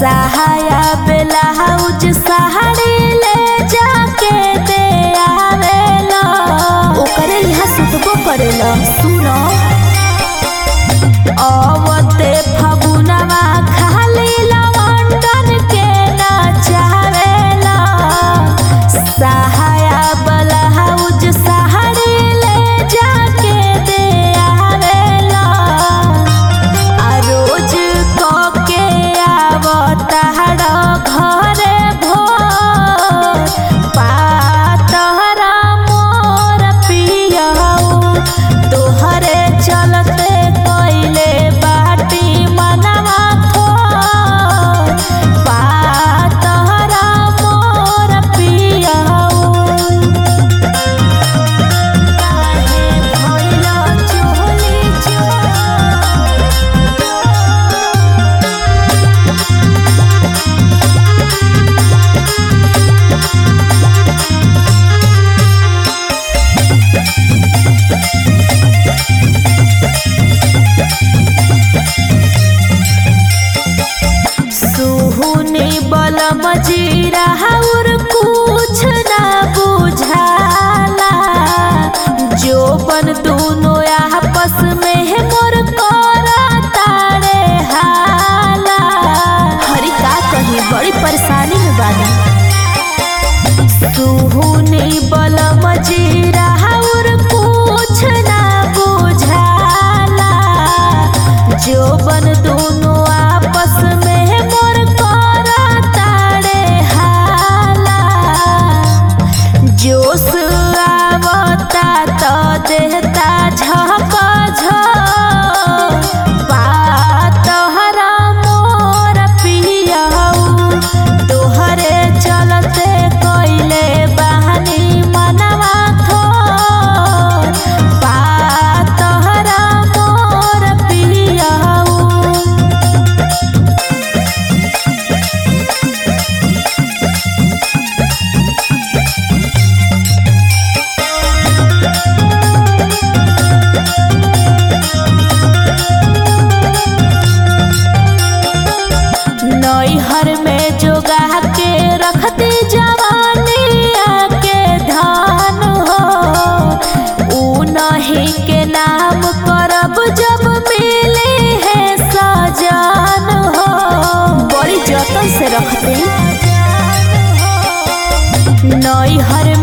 सहाया blouse sari ले जाके दे आवेला ओकरे यहाँ सुतबो करेला सुनो अवते फगुनवा खाली लवंडन के नचावेला सहाया ब्लाउज साड़ी ले जाके दे आवेला आ रोज कके आवताड़ घरे भोर पातहरा मोर पियऊ तोहरे चलते कइले बाटी मनवा थोर पातहरा मोर पियऊ काहे भइल चोली चोर सुहुनी बलम जीरा और कुछ ना बुझाला जो बन दोनों आपस में है मोर करा तारे हाला हरी का कही बड़ी परेशानी में बानी सुहुनी बलम जीरा और कुछ ना बुझाला जो बन दोनों आपस में है मोर करा तारे हाला जोश आवता तो देहता झप झप पातहरा मोर पियऊ तोहरे चलते कइले बहानी मनवा थोर पातहरा मोर पियऊ नैहर में जोगा के रखती जवानिया के धान हो ऊ नहीं के नाम करब जब मिले है सजान हो बड़ी जतन से रखते नैहर